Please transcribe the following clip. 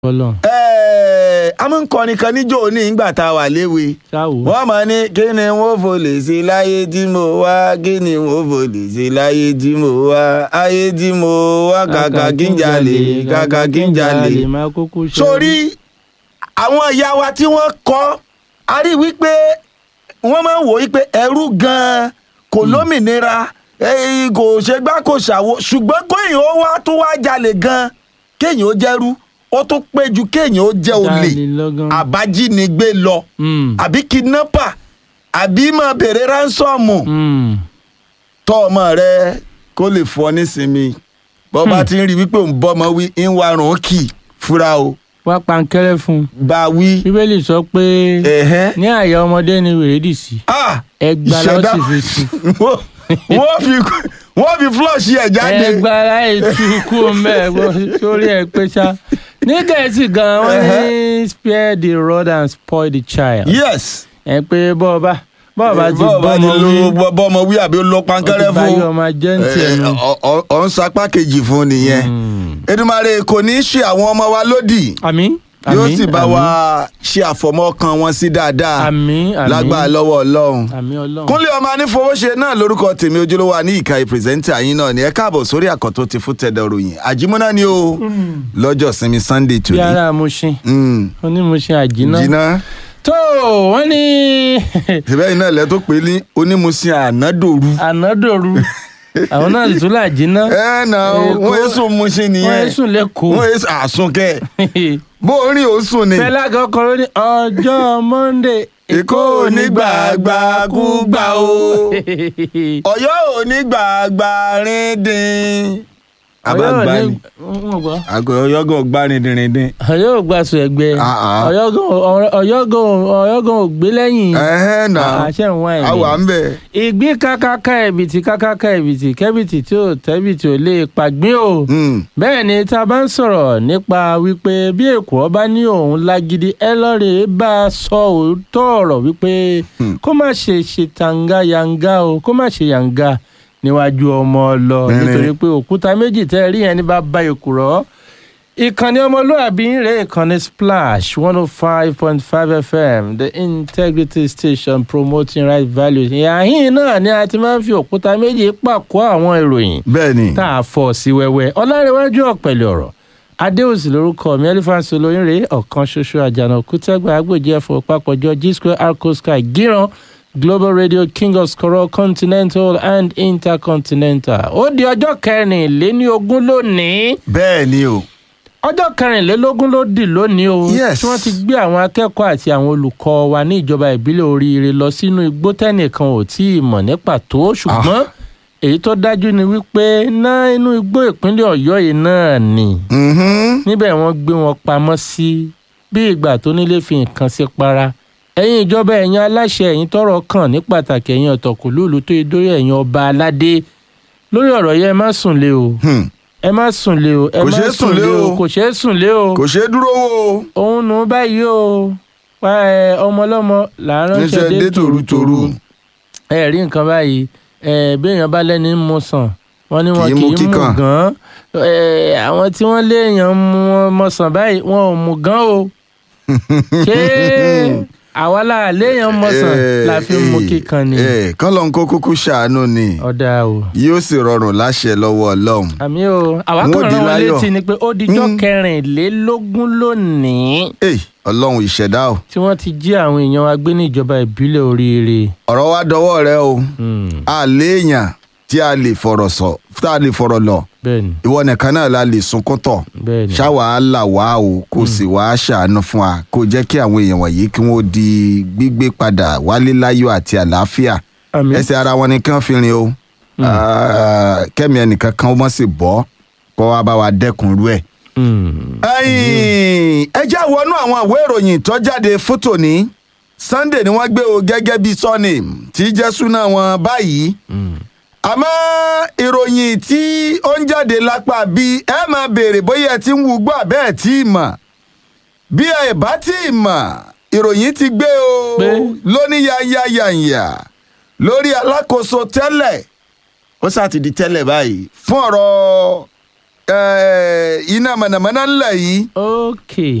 Ọlọ́run Ẹ́ẹ̀, a máa ń kọrin kan níjó ní ìgbà tá a wà léwe ṣáwó wọ́n máa ní kí ni wọ́n fò lè ṣe láyé tí mo wá kí ni wọ́n fò lè ṣe láyé tí mo wá ayé tí mo wá kàkà kí n jalè kàkà kí n jalè. máa kúkú ṣe sórí àwọn ìyá wa tí wọ́n kọ́ a rí wípé wọ́n máa ń wò wípé ẹrú gan-an kò lómìnira eh, kò ṣe gbá kò ṣàwo ṣùgbọ́n kéèyàn ó wá tún wá jalè gan-an kéèyàn ó jẹ́rú ó tún pé ju kéèyàn ó jẹ́ olè Dánilọ́gán. àbájínigbé lọ Mm, àbí kidnapper àbí máa bèrè ránsọ́ọ̀mù mm. tọ́ ọmọ rẹ kó lè fọ nísinmi bọ́ bá ti ń rí wípé òun bọ́mọ wí ń warùn kì í fura o wá pankẹ́rẹ́ fún un bá a wí. bíbélì sọ pé ẹ̀hẹ́. ní àyà ọmọdé ni wèrè dì sí Ah! ẹgbà la ó sì fi sí wọ́n wọ́n fi wọ́n fi flush ẹ̀ jáde. ẹgbà láì tú kú mẹ́ sórí ẹ pé ṣá ní gẹ̀ẹ́sì gan wọ́n ní spare the rod and spoil the child yes. ẹ pé bọ́ọ̀bá bọ́ọ̀bá ti bọ́ọ̀ bá ti bọ́mọ lo wí bọ́- bọ́mọ wí àbí ó lọ ó ti pankẹ́rẹ́ bá yọ fún ọmọ jẹ́ǹtì ẹ̀ nù. ọ̀- ọ̀ ọ̀ ń sapá kejì fún nìyẹn. Èdùmàrè kò ní í ṣe àwọn ọmọ wa lódì àmín yóò àmín, sì bá àmín, wa ṣe àfọmọ́kàn wọn sí dáadáa àmín àmín lágbára lọ́wọ́ Ọlọ́run. àmín ọlọ́run. kúnlé ọmọ anífowóṣe náà lórúkọ tèmi ojúlówó ní ìka ìpírẹsẹ̀ntà yín náà ni ẹ káàbọ̀ sórí àkọ́tún ti fún tẹ̀dọ̀ ròyìn àjímọ́ná ni o lọ́jọ́ sinmi sunday bí tòní. ara Mushin Mm. onímùsìn àjínà. jìnnà tó wọ́n ní ìbẹ́ iná ilẹ̀ tó pè é ní onímùsìn ànádòru. ànádòru àwọn náà sì tún là jìnnà. ẹ nà Èkó- wọ́n èso musin wọ́n nìyẹn ń sùn lẹ́kọ̀ọ́. wọ́n èso àsunkẹ́ bó o rìn ó sùn ni. fẹlá kan kọ ló ní ọjọ́ monday Èkó ò ní gbàgbà kú gbà o. ọ̀yọ́ ò ní gbàgbà rìndìn. àbágbá ni àgọ́ ọ̀yọ́ gan gbá rìndìnrìndìn. ọ̀yọ́ ò gbàsùn ẹgbẹ́ Ah, ah. ọ̀yọ́ gan ọ̀yọ́ gan ọ̀yọ́ gan ò gbé lẹ́yìn ẹ̀hẹ́ nà àṣẹ ń wá àwà ẹ̀mí. ń bẹ̀. ìgbín kákáká ẹ̀bìtì kákáká ẹ̀bìtì kẹ́bìtì tí ò tẹ́bìtì ò lè pàgbín o. Mm. bẹ́ẹ̀ ni tá a bá ń sọ̀rọ̀ nípa wípé bí èkó ọba ní òun lágídí ẹ lọ́ọ̀rẹ́ bá a sọ òótọ́ ọ̀rọ̀ wípé kó má ṣe ṣe tàǹgà yàǹgà o kó má ṣe yàǹgà níwájú ọmọ ọlọ Bẹ́ẹ̀ni. nítorí pé òkúta méjì tẹ́ ẹ rí yẹn ní bá bá èkùrọ́ ìkànnì ọmọlúàbí ń rè ìkànnì splash one oh five point five fm the integrity station promoting right values ìyàhín náà ni a ti máa ń fi òkúta méjì pàkó àwọn ìròyìn bẹ́ẹ̀ ni tá a fọ́ sí wẹ́wẹ́ ọlárẹ̀wájú ọ̀pẹ̀lẹ̀ ọ̀rọ̀ adéòsì lórúkọ mi elephant olóyìnrè ọ̀kan ṣoṣo àjànàkú tẹ́gbà agbèjì ẹ̀fọ́ papọ̀jọ g square arco sky gíran global radio king of scorol continental and intercontinental ó di ọjọ́ kẹrìnléní ogún lónìí bẹ́ẹ̀ ni o. ọjọ́ kẹrìnlélógún ló dì lónìí o Yes. tí wọ́n ti gbé àwọn akẹ́kọ̀ọ́ àti àwọn olùkọ́ wa ní ìjọba ìbílẹ̀ oríire lọ sínú igbó tẹ́nìkan ò tí ì mọ̀ ní pàtó ṣùgbọ́n èyí tó dájú ni wípé náà inú igbó ìpínlẹ̀ ọ̀yọ́ yìí náà ni Mhm. níbẹ̀ wọ́n gbé wọn pamọ́ sí bí ìgbà tó nílé fi nǹkan sí para ẹ̀yin ìjọba ẹ̀yin aláṣẹ ẹ̀yin tọ́rọ̀ kàn ní pàtàkì ẹ̀yin ọ̀tọ̀kùlúùlù tó yẹ dórí ẹ̀yin ọba aládé lórí ọ̀rọ̀ yẹn ẹ má sùn lé o Hmm. ẹ má sùn lé o ẹ Kò má ṣeé sùn lé o. kò ṣeé sùn lé o kò ṣeé dúró wò ó. òun nù báyìí o wá ẹ ọmọlọ́mọ là ń ránṣẹ́ níṣẹ́ dé dé tòrútòrú. ẹ rí nǹkan báyìí ẹ béèyàn bá lẹ́ni ń mu sàn wọ́n ní wọn Kì í kì mu í mu kíkàn. gan ẹ àwọn tí wọ́n léèyàn mu wọn mọ sàn báyìí wọn ò mu gan o ṣé àwa là léèyàn mọ sàn la fi ń mu kíkan ni kán lọ́n kó kúkú ṣàánú ni ọ̀dà o yóò sì rọrùn láṣẹ lọ́wọ́ ọlọ́run. àmì o àwa Wọ́n kàn di rán wọn láyọ̀. létí ni pé ó dijọ́ Mm. kẹrìnlélógún lónìí Ey, ọlọ́run ìṣẹ̀dá o tí wọ́n ti jí àwọn èèyàn wa gbé ní ìjọba ìbílẹ̀ oríire. ọ̀rọ̀ wa dọwọ́ rẹ o Hmm, a léèyàn tí a lè fọ̀rọ̀ sọ tá a lè fọ̀rọ̀ lọ bẹ́ẹ̀ni ìwọ nìkan náà la lè sunkún tọ̀ bẹ́ẹ̀ni. ṣáwa á là wá o kó sì wá ṣàánú fún wa kó jẹ́ kí àwọn èèyàn wọ̀nyí kí wọ́n di gbígbé padà wálé láyọ̀ àti àlàáfíà àmì ẹsẹ̀ ara wọn nìkan fi rin o Ah, kẹ́mi ẹnìkan kan ó mọ̀ sí bọ́ kó wá bá wa dẹ́kun rú ẹ̀. Hmm, ẹ̀yin ẹ jẹ́ wọnú àwọn ìwé ìròyìn tó jáde fótò ní Sunday ni wọ́n gbé o gẹ́gẹ́ bíi sọ́ọ̀nì tí jẹ́ súná wọn báyìí hmm. àmọ́ ìròyìn tí ó ń jáde lápá bí ẹ máa béèrè bóyá ẹ ti ń wú gbọ́ àbẹ́ ẹ̀ tí ì mọ̀ bí ẹ bá tí ì mọ̀ ìròyìn ti gbé o Pé? lóníyàyàyàyà lórí alákòóso tẹ́lẹ̀ ó sá ti di tẹ́lẹ̀ báyìí fún ọ̀rọ̀ eh, iná mọ̀nàmọ́ná ńlẹ̀ yìí ok